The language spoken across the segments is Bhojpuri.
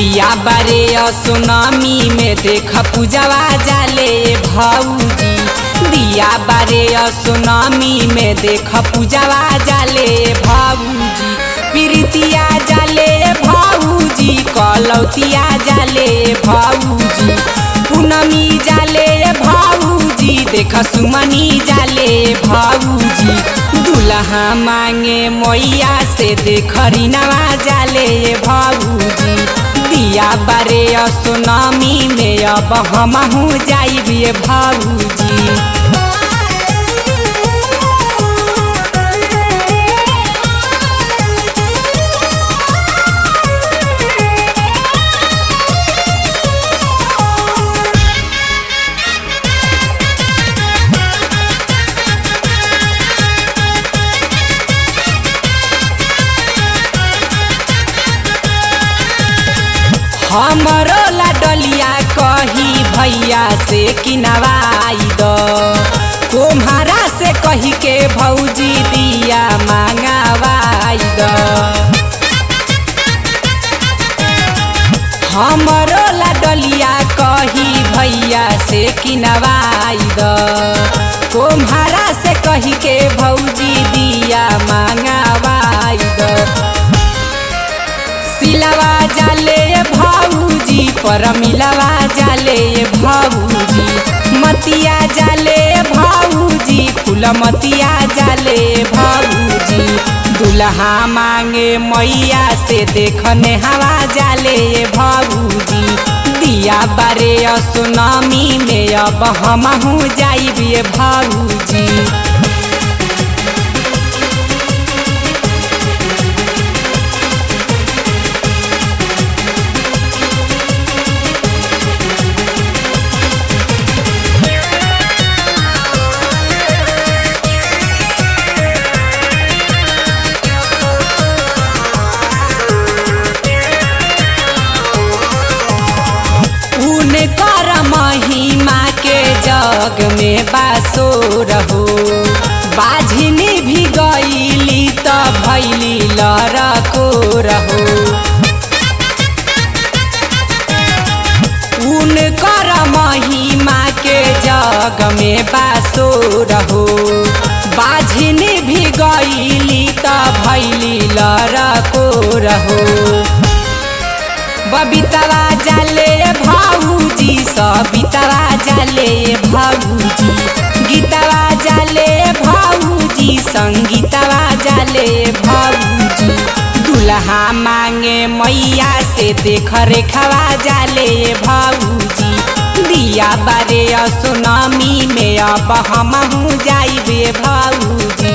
दिया बारे सुनामी में देख पूजवा जाले भाऊजी दिया बारे सुनामी में देख पूजवा जाले भाऊजी प्रीतिया जाले भाऊजी कलौतिया जाले भाऊजी पूनमी जाले भाऊजी देख सुमनी जाले भाऊजी दुल्हा मांगे मैया से देख रीनवा जाले भाऊजी दिया बारे सुनामी में अब हम जाइबे भाऊजी हमरो लाडलिया कही भैया से किनवाई द तुम्हारा से कही के भौजी दिया मांगवाई द हमरो लाडलिया कही भैया से किनवाई द तुम्हारा से कही के भौजी दिया मांगवाई द सिलवा जाले भाऊजी पर मिलवा जाले भाऊजी मतिया जाले भाऊजी फूल मतिया जाले भाऊजी दुल्हा मांगे मैया से देखने हवा जाले भाऊजी दिया बारे सुनामी में अब हम जाइबे भाऊजी कर महिमा के जग में बासो रहो बाझिनी भी गईली त भैली लड़को रहो उनकर महिमा के जग में बासो रहो बाझिनी भी गईली त भैली लड़को रहो बबीतवा जाले भाऊजी सबितवा जाले भाऊजी गीतवा जाले भाऊजी संगीतवा जाले भाऊजी दुल्हा मांगे मैया से देख रेखवा जाले भाऊजी दिया बारे सुनामी में अब हम जाइबे भाऊजी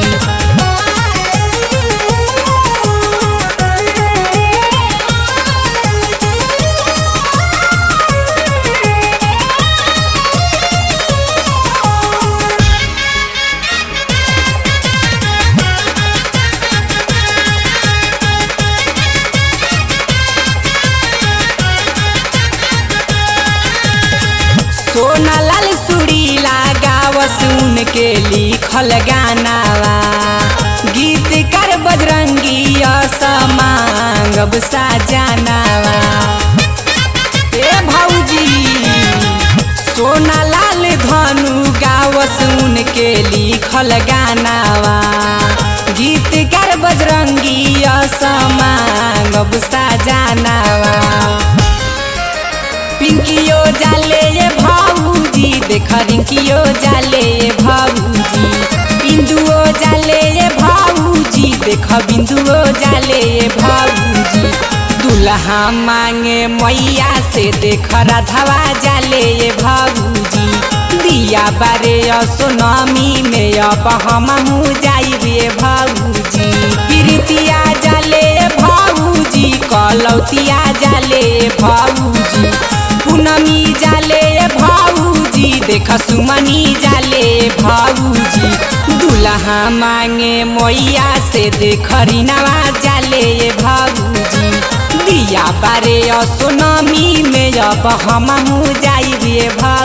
सोना लाल सुरीला गाव सुन के लिखल गानावा गीतकार बजरंगी असमांगब साजानावा ए भौजी सोना लाल धनु गाव सुन के लिखल गानावा गीतकार बजरंगी असमांगब साजानावा पिंकियो जाले ये भाऊजी देख रिंकियो जाले ये भाऊजी बिंदुओ जाले ये भाऊजी देख बिंदुओ जाले ये भाऊजी दुल्हा मांगे मैया से देख राधवा जाले ये भाऊजी दिया बारे सोनामी में अब हम जाइबे भाऊजी प्रीतिया जाले भाऊजी कलौतिया जाले भाऊजी पूनमी जाले भाऊजी देख सुमनी जाले भाऊजी दुल्हा मांगे मैया से देख रीनवा जाले भाऊजी दिया बारे सोनामी में अब हम जाइबे भाऊ